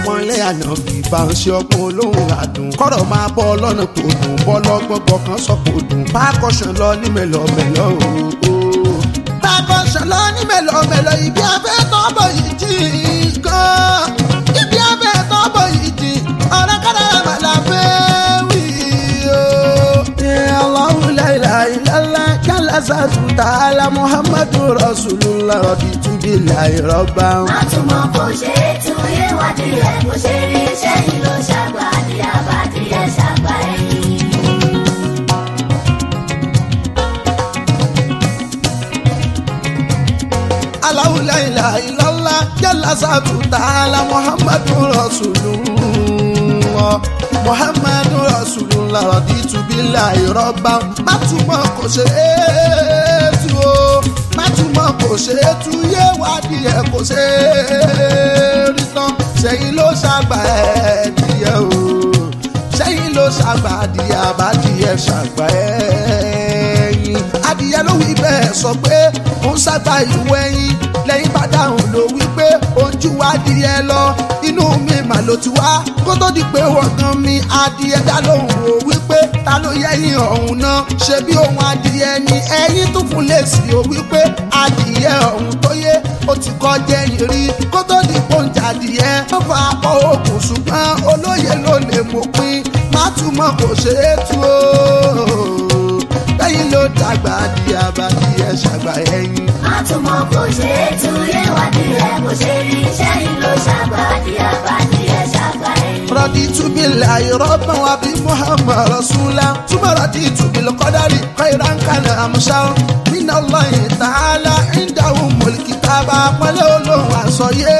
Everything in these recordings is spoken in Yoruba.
àpọ́nlé àyànfi bá ń ṣe ọgbọ́n olóhùn àdùn kọ́rọ̀ máa bọ́ lọ́nà tó dùn bọ́ lọ́gbọ́gbọ́ kan sọ kò dùn pákọ̀ṣán lọ ní mẹ́lọ́mẹ́lọ́ ooo. pákọ̀ṣán lọ ní mẹ́lọ́mẹ́lọ́ ibi afẹ́ tọ́bọ̀ yìí jì gan ibi afẹ́ tọ́bọ̀ yìí jì ọ̀rẹ́ kọ́dà màlá fẹ́ wí o. Allahu la ilaha illallah jalla zatu ta'ala Muhammadu Rasulullah raditu billahi rabban. má tún mọ bó ṣe é tún yé wádìí ẹ̀ bó ṣe rí iṣẹ́ yìí ló ṣàgbà àdìyà bá díẹ̀ ṣàgbà ẹ̀yìn. Allahu la ilaha illallah jalla zatu ta'ala Muhammadu Rasulullah Muhammadu Rasulullah raditu billahi rabban. Má túmọ̀ kò ṣe é tú o má túmọ̀ kò ṣe é tú yé wádìí ẹ̀ kò ṣe é rí tán sẹ́yìn ló ṣàgbà ẹ̀ díẹ̀ o sẹ́yìn ló ṣàgbà adìyẹ àbádìyẹ ṣàgbà ẹ̀yìn adìyẹ ló wí bẹ́ẹ̀ sọ pé ó ń ṣàgbà ìwé ẹ̀yìn lẹ́yìn bá dáhùn ló wí pé ojú adìyẹ lọ inú mi mà ló ti wá kó tó di pé wọ́n gan mi adìyẹ dá lóhùn ó wí pé ta ló yẹ̀yìn ọ̀hún náà ṣe bí ohun adìyẹ ni ẹ̀yìn tún fún lèsì ó wí pé adìyẹ ọ̀hún tó yé ó ti kọ́ jẹ́yìn rí kó tó di pọ́ǹjà adìyẹ ó fa apọ̀ òkun ṣùgbọ́n olóye ló lè mọ̀ pín má túmọ̀ kò ṣe é tú o lẹ́yìn ló dàgbà adìyẹ abadìyẹ ṣàgbà ẹ̀yìn. má tún mọ bó ṣe é tún yé wádìí ẹ̀ bó ṣe rí iṣẹ́ yìí ló ṣàgbà àdìyà bá díẹ̀ ṣàgbà ẹ̀yìn. رضيت بالله ربا وبمحمد رسولا ثم رضيت بالقدر خيرا كان امشا من الله تعالى عنده الكتاب àpọ́nlé olóhùn àsọyé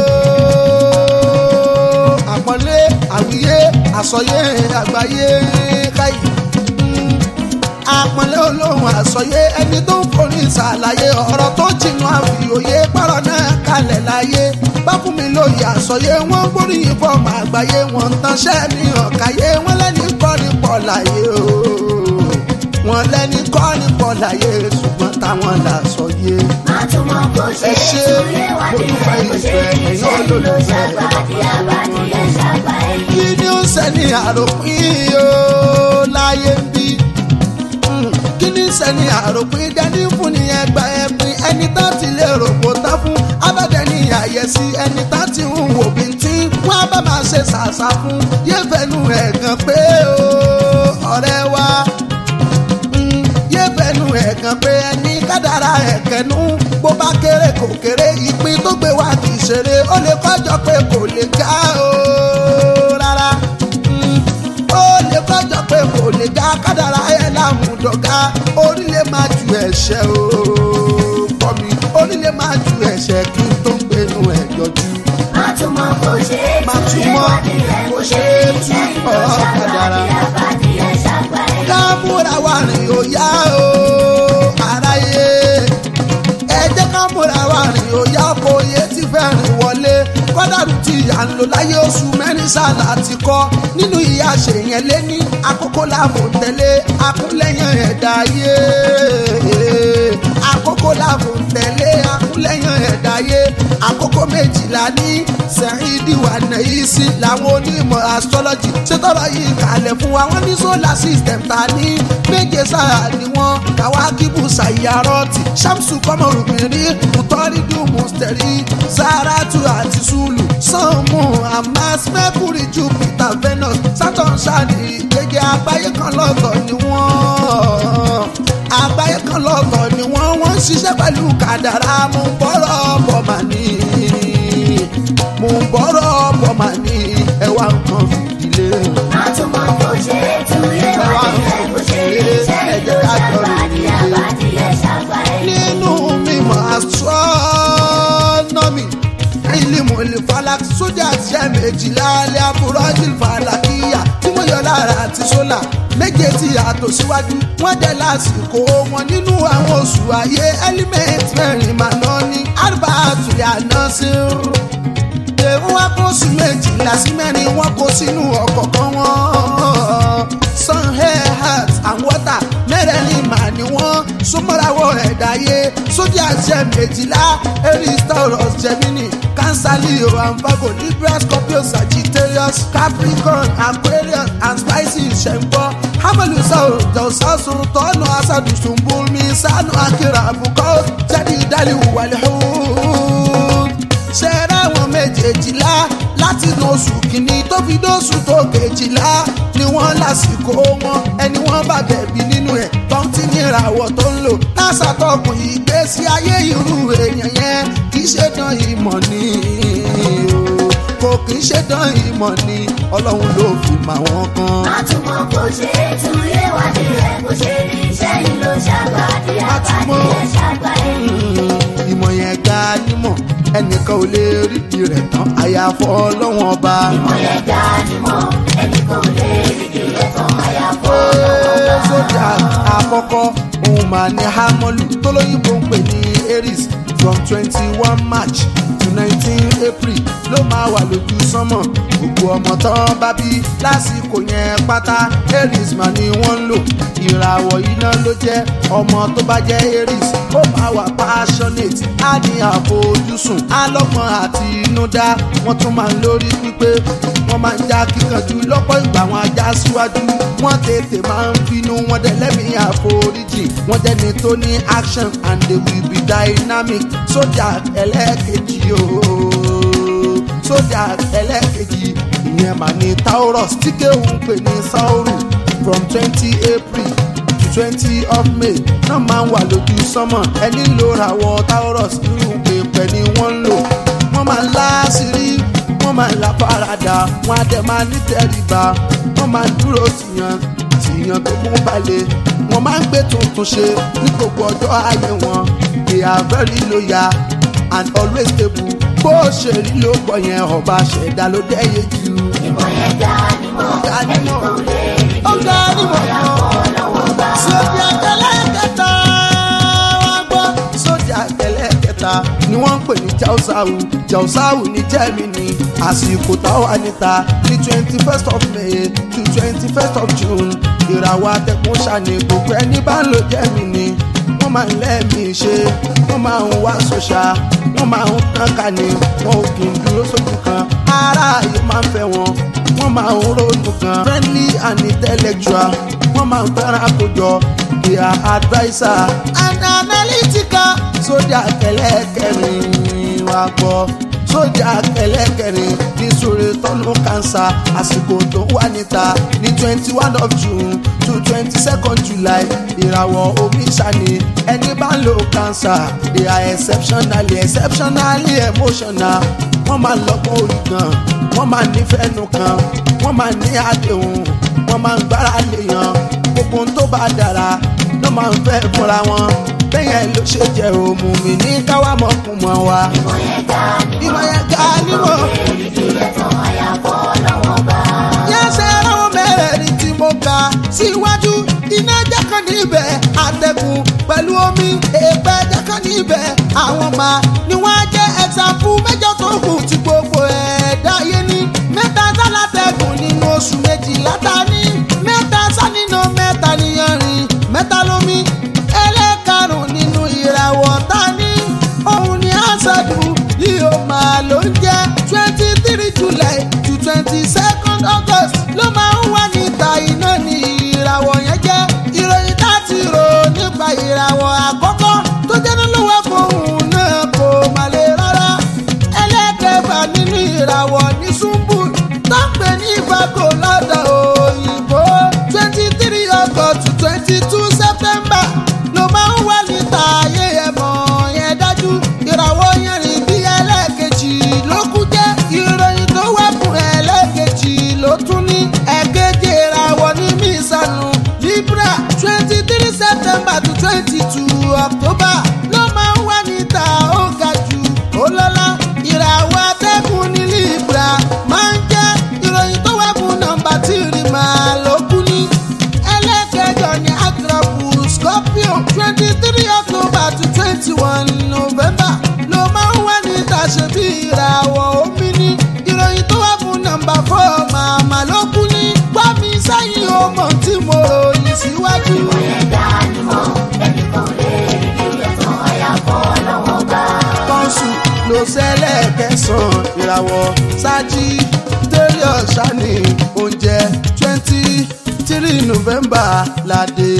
o. àpọ́nlé àwíyé àsọyé àgbáyé káyì àpọ́nlé olóhùn àsọyé ẹni tó ń forí ṣàlàyé ọ̀rọ̀ tó jìnnà àfìòye pọ̀rọ̀ náà kalẹ̀ láyé bá fún mi lóye àsọyé wọn gbóríyìn fọmọ àgbáyé wọn ń tanṣẹ́ mi hàn káyé wọn lẹ́ni kọ́ ní pọ̀ láyé o wọn lẹ́ni kọ́ ní pọ̀ láyé ṣùgbọ́n táwọn là sọyé. má tún mọ bó ṣe Ẹ é ṣé, tún yé wádìí mo ẹ̀ bó ṣe dúpẹ́ rí ìfẹ́, iṣẹ́ ẹ̀yin yìí ló olólùfẹ́. ṣàgbà àdìyà bá díẹ̀ ṣàgbà ẹ̀yìn. kí ni ó sẹ́ni àròpin o láyé ń bí Mm, kí ni sẹ́ni àròpin dání fún ni ẹgbà ẹ̀pin ẹni tá ti lè rògbò tá fún abẹ́dẹ́ni àyẹ̀sí ẹni tá ti ń wò bí tí wọ́n á bá máa ṣe ṣàṣà fún yéfẹ́nu ẹ̀gàn pé o ọ̀rẹ́ wa Mm, yéfẹ́nu ẹ̀gàn pé ẹni kádàrá ẹ̀kẹ́nu bó bá kéré kò kéré ìpín tó gbé wá kì í ṣeré ó lè kọjọ pé kò lè ga o rárá Mm, ó lè kọjọ pé kò lè ga kádàrá ẹ̀ lámùdọ̀gá orílẹ̀ máa ju ẹ̀ṣẹ̀ o kọ́ mi orílẹ̀ máa ju ẹ̀ṣẹ̀ kí n tó ń gbénu ẹ̀ yọjú. má tún mọ bó ṣe é Má tún tún yé mọ wádìí ẹ̀ bó ṣe rí iṣẹ́ yìí ló ọ̀rọ̀ ṣàgbà kádàrá. àdìyà bá díẹ̀ ṣàgbà ẹ̀yìn. kámúra wa rìn ó yá o aráyé ẹ jẹ́ kámúra wa rìn ó yá kó yé tí fẹ́ rìn wọlé kọ́dàrú tí à ń lò láyé oṣù mẹ́rin sáà láti kọ́ nínú ìyá ṣèyẹn lé ní àkókò láàbò tẹ̀lé akúnlẹ̀yìn ẹ̀dá ayé àkókò láàbò tẹ̀lé akúnlẹ̀yìn ẹ̀dá ayé àkókò méjìlá ní sẹ́yìndì wà nàyí sí làwọn onímọ̀ astrology ṣètọ́rọ̀ yìí kalẹ̀ fún wa wọ́n ní solar system ta ní méje sáà ni wọ́n kàwákìbù sàyàrọ́tì ṣàmùsù kọ́mọrùbìnrin kùtọ́rídù mùsítẹ̀rì sàràtù àti sùlù sànmù amas mercury jupiter venus saturn ṣáàdì gẹ́gẹ́ àgbáyé kan lọ́tọ̀ ni wọ́n àgbáyé kan lọ́tọ̀ ni wọ́n wọ́n ń ṣiṣẹ́ pẹ̀lú kàdàrà mú bọ́rọ̀ bọ̀ mà ní mú bọ́rọ̀ bọ̀ mà ní ẹwà nǹkan fìdílé. má tún mọ bó ṣe é tún yé wádìí ẹ̀ bó ṣe rí iṣẹ́ yìí ló ṣàgbà àdìyà bá díẹ̀ ṣàgbà ẹ̀yìn. nínú mímọ̀ astronomy ìlímù ìlífàlàk sójà ṣẹ́ méjìlá alẹ́ àbúrọ́jì fàlàkìyà tí wọ́n yọ lára àti sólà méje tí yàtọ̀ síwájú wọ́n jẹ́ lásìkò wọn nínú àwọn oṣù ayé element mẹ́rin màná ní àrùbá àtúnyà náà sí rú èrò wa kó sí méjìlá sí mẹ́rin wọ́n kó sínú ọ̀kọ̀ọ̀kan wọn sun hair heart and water mẹ́rẹ̀ẹ̀rin mà ní wọ́n súnmọ́rawọ́ ẹ̀dáyé sójà jẹ́ méjìlá aries taurus gemini cancer leo and virgo libra scorpio sagittarius capricorn aquarius and spices ṣẹ̀ǹgbọ́ hamalusa jọ̀sásu tọ́nù asadu sumbulmi sanu akira abukọ́ jadi daliwu wàlẹ́hùn ṣẹ́ra àwọn méjèèjìlá láti inú oṣù kìíní tó fi dóṣù tó kejìlá ni wọ́n lásìkò wọn ẹni wọ́n bá bẹ̀bí nínú ẹ̀ tó ń tí ní ìràwọ̀ tó ń lò lásà tọkùn ìgbésí ayé irú èèyàn yẹn kì í ṣe dán ìmọ̀ ni o kò kì í ṣe dán ìmọ̀ ni ọlọ́run ló fi mà wọ́n kan. Àtúmọ̀ kò ṣe é tú yé wádìí ẹ̀ kò ṣe rí iṣẹ́ yìí ló ṣàgbàdì àbádì ẹ̀ ṣàgbàdì. ìmọ̀ yẹn ga nímọ̀ ẹnìkan ò lè rí di rẹ̀ tán àyàfọ́ ọlọ́wọ́n ọba. Ìmọ̀ yẹn ga nímọ̀ ẹnì kan ò lè rí kìlẹ̀ tán àyàfọ́ Ee, sójà àkọ́kọ́ òun máa ní hámọ́lù tó lóyìnbó ń pè ní aries from twenty one march to nineteen april ló máa wà lójú sánmọ̀ gbogbo ọmọ tán bá bí lásìkò yẹn pátá aries máa ni wọ́n ń lò ìràwọ̀ iná ló jẹ́ ọmọ tó bá jẹ́ aries ó máa wà passionate á ní àfojúsùn alọ́gbọ́n àti inúdá wọ́n tún máa ń lórí pípé wọ́n máa ń já kíkanjú lọ́pọ̀ ìgbà wọn ajá síwájú wọ́n tètè máa ń bínú wọn dẹ̀ lẹ́mìí àforíjì wọ́n jẹ́ni tó ní action and they will be dynamic sójà ẹlẹ́ẹ̀kejì ooo sójà ẹlẹ́ẹ̀kejì ìyẹn mà ní taurus tí kéwù ń pè ní sauru from twenty april to twenty of may náà máa ń wà lójú sánmọ̀ ẹni ló ràwọ̀ taurus irú pèpè ni wọ́n ń lò wọ́n máa ń láṣìírí wọ́n máa ń la farada wọ́n á dẹ̀ máa ní tẹríba wọ́n máa ń dúró tìyàn tìyàn tó mú balẹ̀ wọ́n máa ń gbé tuntun ṣe ní gbogbo ọjọ́ ayé wọn they are very loyal and always stable bó ṣe rí ló gbọ́ yẹn ọba ṣẹ̀dá ló dẹ́yẹ jù. Ìmọ̀ yẹn ga nímọ̀ ẹnì kan ò lè rí ó ga kìlẹ̀ nímọ̀ tán àyàfọ́ ọlọ́wọ́ bá. sójà kẹlẹ́kẹta wọ́n gbọ́ sójà kẹlẹ́kẹta ni wọ́n ń pè ní jausawu jausawu ní germany àsìkò táwa níta ní twenty first of may to twenty first of june ìràwọ̀ atẹ́kùn ṣàní gbogbo ẹni bá ń lo germany wọ́n máa ń lẹ́ẹ̀mí ṣe wọ́n máa ń wá sọ́ṣà wọ́n máa ń tán ká ní wọn ò kì í dúró sójú kan aráàyè máa ń fẹ́ wọn wọ́n máa ń ronú kan friendly and intellectual wọ́n máa ń fẹ́ràn àkójọ their adviser and analytical sójà kẹlẹ́kẹrin wá gbọ́ sójà kẹlẹ́kẹrin ní sóre tọ́nú kanṣa àsìkò tó wà níta ní twenty one of june to twenty second july ìràwọ̀ omi ṣàní ẹni bá ń lo kanṣa they are exceptionally exceptionally emotional wọ́n máa ń lọ́gbọ́n orí gan wọ́n máa ń nífẹ̀ẹ́ nu kan wọ́n máa ń ní àdéhùn wọ́n máa ń gbára léèyàn gbogbo ohun tó bá dára ló máa ń fẹ́ fúnra wọn bẹ́yẹn ló ṣe jẹ́ òmù mi ní káwá mọ̀kùn mọ́ wa. Ìmọ̀ yẹn ga nímọ̀ ìmọ̀ yẹn ga nímọ̀ èrì kìlẹ̀ tán àyàfọ́ ọlọ́wọ́ bá. yẹ́sẹ̀ ráwọn mẹ́rẹ̀ẹ̀rin tí mo kà síwájú iná jẹ́ kan níbẹ̀ àtẹ̀kùn pẹ̀lú omi èèpẹ̀ jẹ́ kan níbẹ̀ àwọn máa ni wọ́n á jẹ́ ẹ̀sàfù mẹ́jọ tó kù tí gbogbo ẹ̀dá yé ní mẹ́ta sálátẹ̀kùn nínú oṣù méjìlá ta ní mẹ́ta sánínà mẹ́ta níyanrìn mẹ́ta lómi ẹlẹ́karùn nínú ìràwọ̀ ta ní òun ni àṣàdù yíyó máa ló ń jẹ́ twenty three july to twenty second august ló máa ń wà níta iná ní ìràwọ̀ yẹn jẹ́ ìròyìn láti rò nípa ìràwọ̀ àkọ́kọ́ tó jẹ́ nílùú ẹ̀fọ́hùn náà kò má lè rárá ẹlẹ́kẹ̀fà nínú ìràwọ̀ ní ṣùmbù tó ń pè ní ìfagbó lọ́dọ̀ òyìnbó twenty three august to twenty two september ló máa ń wà níta ayé ẹ̀mọ́ yẹn dájú ìràwọ̀ yẹn rìn bí ẹlẹ́ẹ̀kejì ló kú jẹ́ ìròyìn tó wà fún ẹlẹ́ẹ̀kejì ló tún ní ẹ̀kejì ìràwọ̀ ní mísànù libra twenty three september to twenty two october ló máa ń wà níta ó ga jù ó lọ́lá ìràwọ̀ atẹ́kùn ní libra máa ń jẹ́ ìròyìn tó wà fún nọ́mbà tìrì máa ló kú ní ẹlẹ́kẹjọ ní agrapu scorpio twenty three october to twenty one november ló máa ń wà níta ṣe bí ìràwọ̀ omi ní ìròyìn tó wà fún nọ́mbà four màmá ló kú ní gbọ́ mi sẹ́yìn ọmọ tí mo ròyìn síwájú. Ìmọ̀ yẹn ga nímọ̀ ẹnì kan ò ẹlẹ́ẹ̀kẹsàn-án ìràwọ̀ sájì tẹ́lẹ̀ ọ̀ṣánì oúnjẹ twenty three november ládé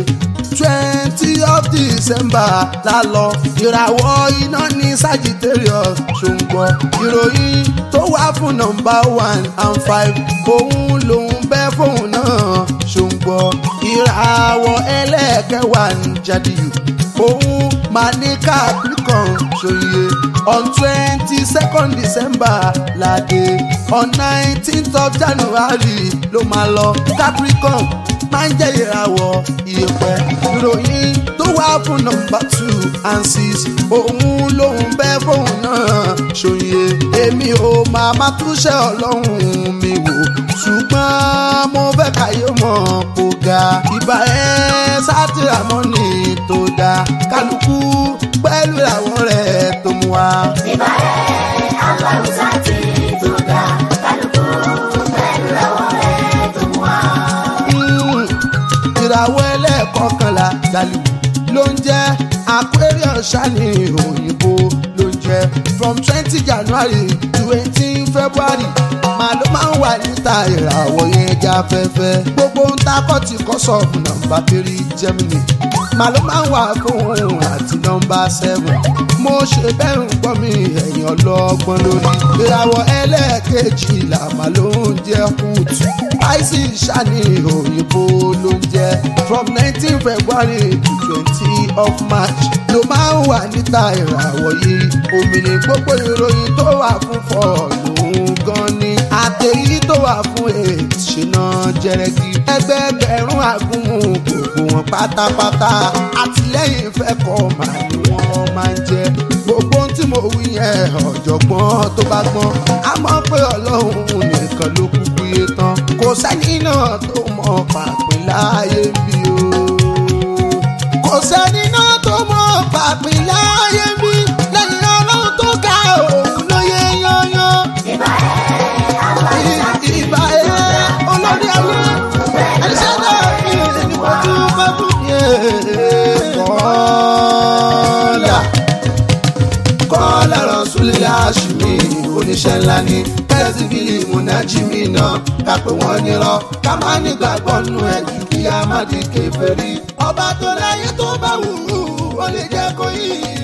twenty of december la lọ ìràwọ̀ iná ní sagittarius ṣùgbọ́n ìròyìn tó wá fún nọ́mbà one and five òun lòun bẹ́ fóun náà ṣùgbọ́n ìràwọ̀ ẹlẹ́ẹ̀kẹwàá ń jáde yìí òun máa ní capricorn ṣòye on twenty second december ládé on nineteenth of january ló máa lọ capricorn máa ń jẹ́ ìràwọ̀ ìyẹ̀pẹ̀ ìròyìn tó wá fún nọ́mbà two and six òun lòun bẹ́ fóun náà ṣòye èmi ò máa má túṣẹ́ ọlọ́run mi wò ṣùgbọ́n mo fẹ́ káyé mọ̀ kó ga ìbá ẹ sátìrámọ́nì tó dáa kálukú pẹ̀lú àwọn rẹ̀ tó mú wa. ìbàrẹ̀ aláwùsá ti tó ga kálukú pẹ̀lú àwọn rẹ̀ tó mú wa. Mm, ìràwọ̀ ẹlẹ́ẹ̀kọkànlá galibu ló ń jẹ́ aquarius ṣáni òyìnbó ló ń jẹ́ from twenty january to eighteen february màá ló máa ń wà níta ìràwọ̀ yẹn já fẹ́fẹ́ gbogbo ń ta kọ́tì kọ́sọ̀ọ̀bù nọ́mbà three germany màá ló máa ń wà fún òun àti nọ́mbà seven mo ṣe bẹ́ẹ̀ ń gbọ́ mi ẹ̀yìn ọlọ́gbọ́n lórí ìràwọ̀ ẹlẹ́ẹ̀kejì làmà ló ń jẹ́ kùtù àìsí ìṣàní òyìnbó ló ń jẹ́ from nineteen february to twenty of march ló máa ń wà níta ìràwọ̀ yìí òmìnir gbogbo ìròyìn tó wà fún fọ́ọ̀lù gan ni àtẹ̀yí tó wà fún eight ṣìnà jẹrẹgì ẹgbẹẹgbẹ̀rún àgúnmu gbogbo wọn pátápátá àtìlẹ́yìn fẹ́ kọ́ màá ni wọ́n máa ń jẹ gbogbo ohun tí mo wí yẹn ọ̀jọ̀gbọ́n tó bá gbọ́n a mọ̀ pé ọlọ́run nìkan ló kúkú yé tán kò sẹ́ni náà tó mọ̀ pàpín láàyè bí o kò sẹ́ni náà tó mọ̀ pàpín láàyè bí lẹ́yìn ọlọ́run tó ga òun ló yẹ yányán ìbàrẹ̀ aláwùsá ti ìbá ẹ olórí ayé ẹ̀ṣẹ̀ náà ní ìdìbòjú bẹ́bù yẹn. kọ́lá kọ́lá rọ̀ṣúlẹ̀ àṣìmí oníṣẹ́ ńlá ní pẹ́sìfìlì múnájìmí náà ká pé wọ́n nírọ́ ká má nígbàgbọ́ nù ẹ̀ jù kí a má di kèfèrí. ọba tó láyé tó bá wù ú ó lè jẹ́ kó yí